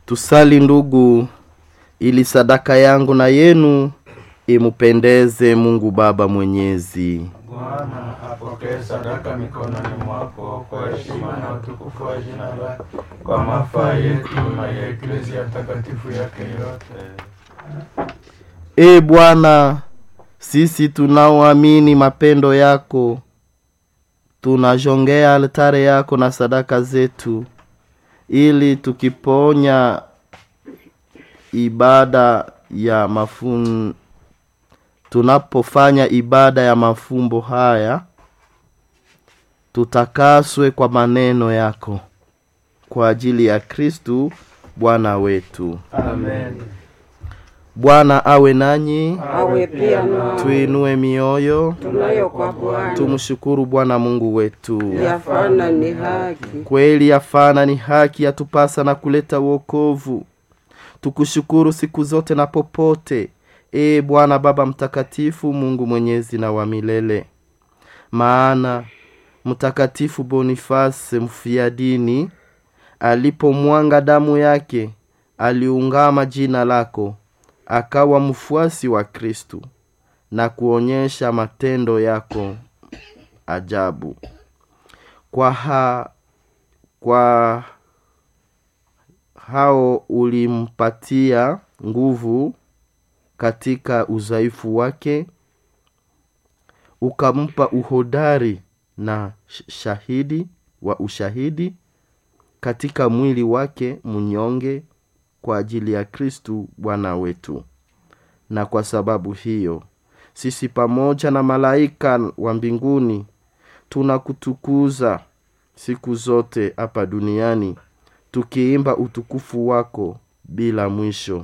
tusali ndugu ili sadaka yangu na yenu imupendeze mungu baba mwenyezi Bwana apokee sadaka mikononi mwako kwa heshima na utukufu wa jina lake, kwa mafaa yetu na ya eklezia takatifu yake yote. e bwana sisi tunaoamini mapendo yako tunajongea altare yako na sadaka zetu ili tukiponya ibada ya mafun tunapofanya ibada ya mafumbo haya tutakaswe kwa maneno yako kwa ajili ya kristu bwana wetu Amen. bwana awe nanyi awe pia na tuinue mioyo tunayo kwa Bwana tumshukuru bwana mungu wetu yafana ni haki. kweli yafana ni haki yatupasa na kuleta wokovu tukushukuru siku zote na popote ee bwana baba mtakatifu mungu mwenyezi na wa milele maana mtakatifu bonifase mfiadini alipomwanga damu yake aliungama jina lako akawa mfuasi wa kristu na kuonyesha matendo yako ajabu kwa ha, kwa hao ulimpatia nguvu katika udhaifu wake ukampa uhodari na sh- shahidi wa ushahidi katika mwili wake mnyonge kwa ajili ya kristu bwana wetu na kwa sababu hiyo sisi pamoja na malaika wa mbinguni tunakutukuza siku zote hapa duniani tukiimba utukufu wako bila mwisho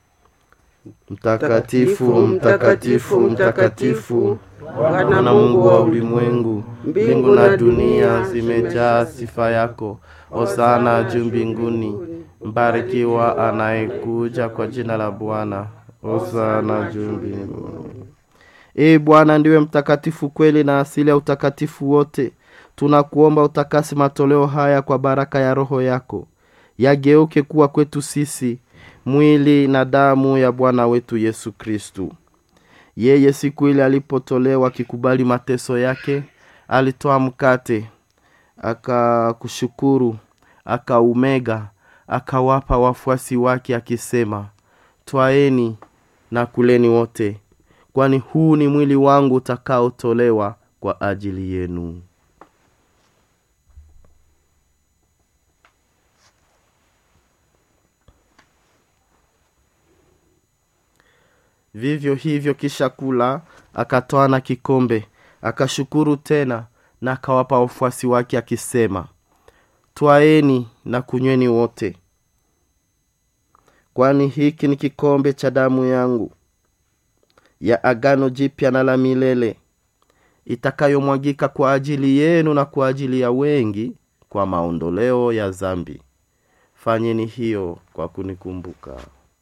mtakatifu mtakatifu mtakatifu bwana mungu wa ulimwengu mbingu na dunia zimejaa sifa yako osana juu mbinguni mbarikiwa anayekuja kwa jina la bwana osana juu mbinguni ee bwana ndiwe mtakatifu kweli na asili ya utakatifu wote tunakuomba utakasi matoleo haya kwa baraka ya roho yako yageuke kuwa kwetu sisi mwili na damu ya bwana wetu yesu kristu yeye siku ile alipotolewa akikubali mateso yake alitoa mkate akakushukuru akaumega akawapa wafuasi wake akisema twaeni na kuleni wote kwani huu ni mwili wangu utakaotolewa kwa ajili yenu vivyo hivyo kisha kula akatoa na kikombe akashukuru tena na akawapa wafuasi wake akisema twaeni na kunyweni wote kwani hiki ni kikombe cha damu yangu ya agano jipya na la milele itakayomwagika kwa ajili yenu na kwa ajili ya wengi kwa maondoleo ya zambi fanyeni hiyo kwa kunikumbuka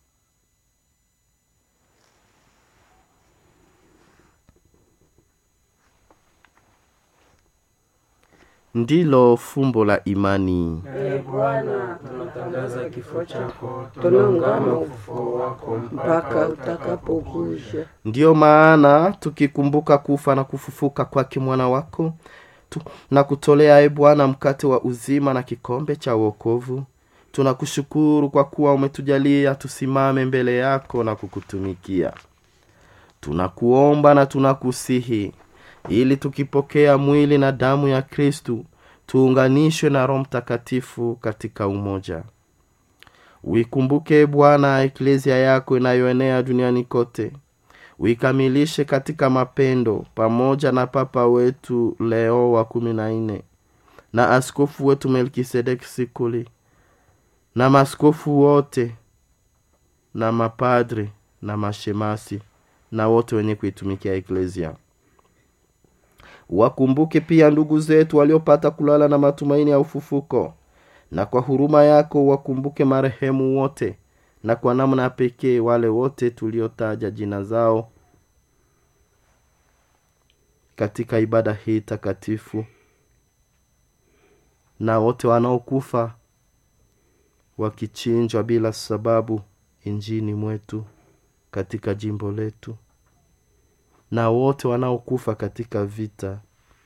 ndilo fumbo la imani Ee Bwana, Tunatangaza kifo chako, tunaungama ufufuo wako mpaka utakapokuja. ndiyo maana tukikumbuka kufa na kufufuka kwake mwana wako tu, na kutolea e bwana mkate wa uzima na kikombe cha uokovu tunakushukuru kwa kuwa umetujalia tusimame mbele yako na kukutumikia tunakuomba na tunakusihi ili tukipokea mwili na damu ya kristu tuunganishwe na roho mtakatifu katika umoja uikumbuke bwana eklezia yako inayoenea duniani kote uikamilishe katika mapendo pamoja na papa wetu leo wa kumi na nne na askofu wetu melkisedeki sikuli na maskofu wote na mapadre na mashemasi na wote wenye kuitumikia eklezia wakumbuke pia ndugu zetu waliopata kulala na matumaini ya ufufuko na kwa huruma yako wakumbuke marehemu wote na kwa namna ya pekee wale wote tuliotaja jina zao katika ibada hii takatifu na wote wanaokufa wakichinjwa bila sababu injini mwetu katika jimbo letu na wote wanaokufa katika vita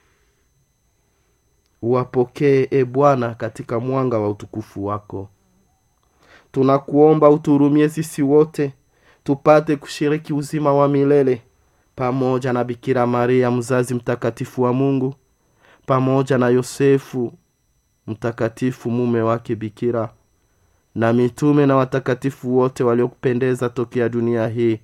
uwapokee e bwana katika mwanga wa utukufu wako tunakuomba utuhurumie sisi wote tupate kushiriki uzima wa milele pamoja na bikira maria mzazi mtakatifu wa mungu pamoja na yosefu mtakatifu mume wake bikira na mitume na watakatifu wote waliokupendeza tokea dunia hii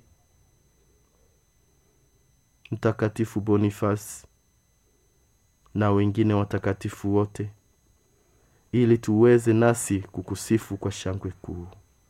mtakatifu bonifasi na wengine watakatifu wote ili tuweze nasi kukusifu kwa shangwe kuu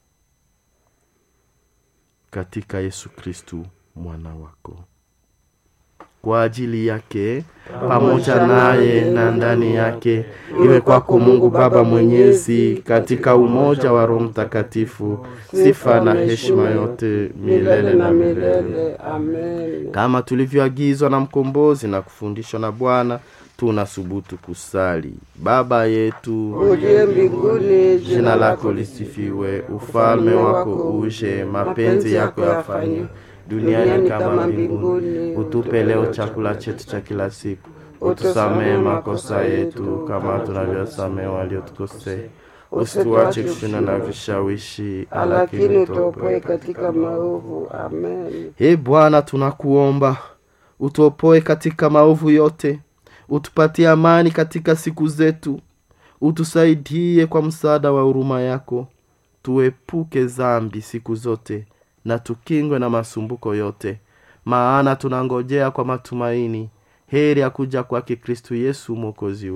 katika yesu kristu mwana wako kwa ajili yake pamoja naye na ndani yake iwe kwako mungu baba mwenyezi katika umoja wa roho mtakatifu sifa na heshima yote milele na milele Amen. kama tulivyoagizwa na mkombozi na kufundishwa na bwana tunasubutu kusali baba yetu Uliye mbinguni, jina lako lisifiwe ufalme wako uje mapenzi yako yafanywe duniani kama mbinguni utupe leo chakula chetu cha kila siku utusamehe makosa yetu kama tunavyosamehe waliotukosea usituache kushinda na vishawishi lakini utuopoe utuopoe katika maovu. Amen. e bwana tunakuomba utuopoe katika maovu yote utupatie amani katika siku zetu utusaidie kwa msaada wa huruma yako tuepuke zambi siku zote na tukingwe na masumbuko yote maana tunangojea kwa matumaini heri ya kuja kwake kristu yesu mwokozi